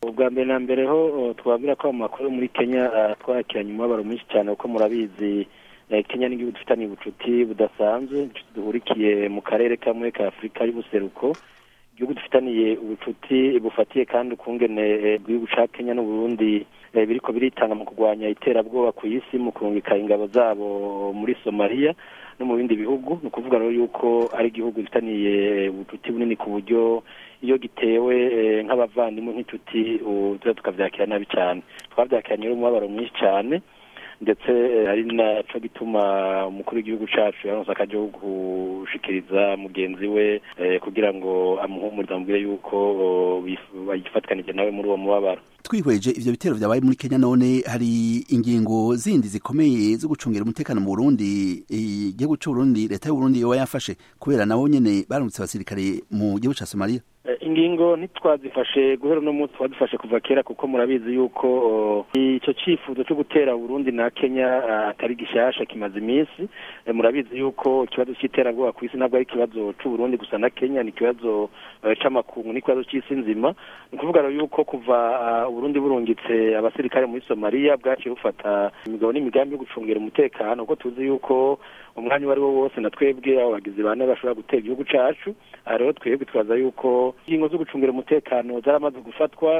ubwa mbere na mbere ho twabwira ko mu makuru muri kenya twakiranye umubabaro mwinshi cyane kuko murabizi kenya n'igihugu dufitanye ubucuti budasanzwe duhurikiye mu karere kamwe ka afurika y'ubuseruko igihugu dufitaniye ubucuti bufatiye kandi ukungene igihugu cya kenya n'uburundi biriko biritanga mu kurwanya iterabwoba ku isi mu kurungika ingabo zabo muri somaliya no mu bindi bihugu ni ukuvuga rero yuko ari igihugu gifitaniye ubucuti bunini ku buryo iyo gitewe nk'abavandimwe nk'inshuti tuba tukabyakira nabi cyane twabyakiranye rero umubabaro mwinshi cyane ndetse ari naco gituma umukuru w'igihugu cacu yaronse akaje gushikiriza mugenzi we kugira ngo amuhumurize amubwire yuko bagifatikanije nawe muri uwo mubabaro twihweje ivyo bitero vyabaye muri Kenya none hari ingingo zindi zikomeye zo gucungira umutekano mu Burundi igihugu c'u Burundi leta y'u Burundi yoba yafashe kubera nabo nyene barungitse abasirikare mu gihugu ca Somalia ingingo ntitwazifashe guhera uno munsi twadufashe kuva kera kuko murabizi yuko icyo cyifuzo cyo gutera Burundi na Kenya atari gishasha kimaze iminsi murabizi yuko ikibazo cy'iterabwoba ku isi ntabwo ari ikibazo cy'u Burundi gusa na Kenya ni ikibazo c'amakungu n'ikibazo cy'isi nzima ni ukuvuga rero yuko kuva Burundi burungitse abasirikare muri Somalia bwaciye bufata imigabo n'imigambi yo gucungira umutekano kuko tuzi yuko umwanya uwo ari wo wose na twebwe abo bagizi bane bashobora gutera igihugu cacu rero twebwe twaza yuko ingingo zo gucungira umutekano zaramaze gufatwa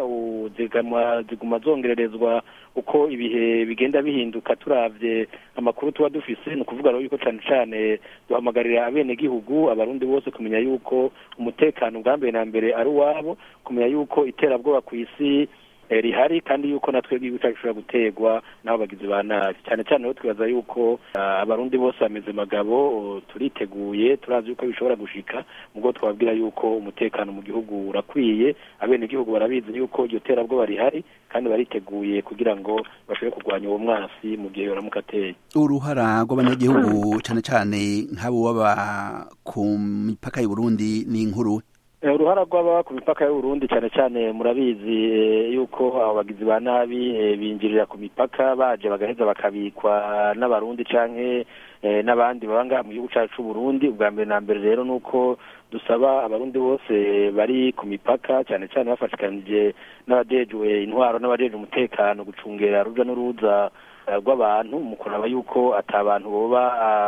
ziguma zongererezwa uko ibihe bigenda bihinduka turavye amakuru tuba dufise ni ukuvuga rero yuko cane cane duhamagarira abenegihugu abarundi bose kumenya yuko umutekano bwa mbere na mbere ari uwabo kumenya yuko iterabwoba ku isi rihari kandi yuko natwe igihugu cyacu gishobora guterwa n'abo bagizi ba nabi cyane cyane rero twibaza yuko abarundi bose bameze magabo turiteguye turazi yuko bishobora gushika ubwo twababwira yuko umutekano mu gihugu urakwiye abenegihugu barabizi yuko iryo terabwoba rihari kandi bariteguye kugira ngo bashobore kurwanya uwo mwasi mu gihe yoramuka ateye uruhara rw'abanyagihugu cyane cyane nk'abo baba ku mipaka y'uburundi ni inkuru uruhara rw'ababa ku mipaka y'uburundi cyane cyane murabizi yuko abo bagizi ba nabi binjirira ku mipaka baje bagaheza bakabikwa n'abarundi canke n'abandi baba ngaha mu gihugu cyacu c'uburundi ubwa mbere na mbere rero ni uko dusaba abarundi bose bari ku mipaka cyane cyane bafashikanije n'abajejwe intwaro n'abajejwe umutekano gucungera ruja n'uruza rw'abantu mu kuraba yuko ata bantu boba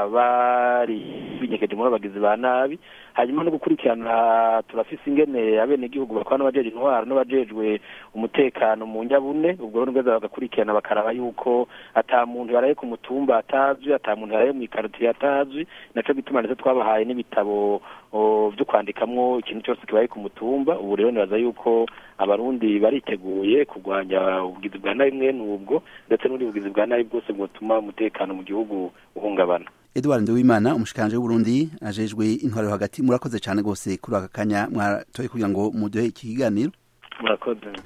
bari binyegeje muri abagizi ba nabi hanyuma no gukurikirana turafise ingene abenegihugu bakora n'abajejwe intwaro n'abajejwe umutekano mu nyabune ubwo rero nibwo bagakurikirana bakaraba yuko ata muntu yaraye ku mutumba atazwi ata muntu yaraye mu ikaritiye atazwi naco gituma ndetse twabahaye n'ibitabo vyo kwandikamwo ikintu cyose kibaye ku mutumba ubu rero nibaza yuko abarundi bariteguye kurwanya ubugizi bwa nabi mwene ubwo ndetse n'ubundi bugizi bwa nabi bwose bwotuma umutekano mu gihugu uhungabana Edouard Nduwimana umushikanje w'Uburundi ajejwe intwaro hagati murakoze cyane gose kuri aka kanya mwatoye kugira ngo muduhe iki kiganiro murakoze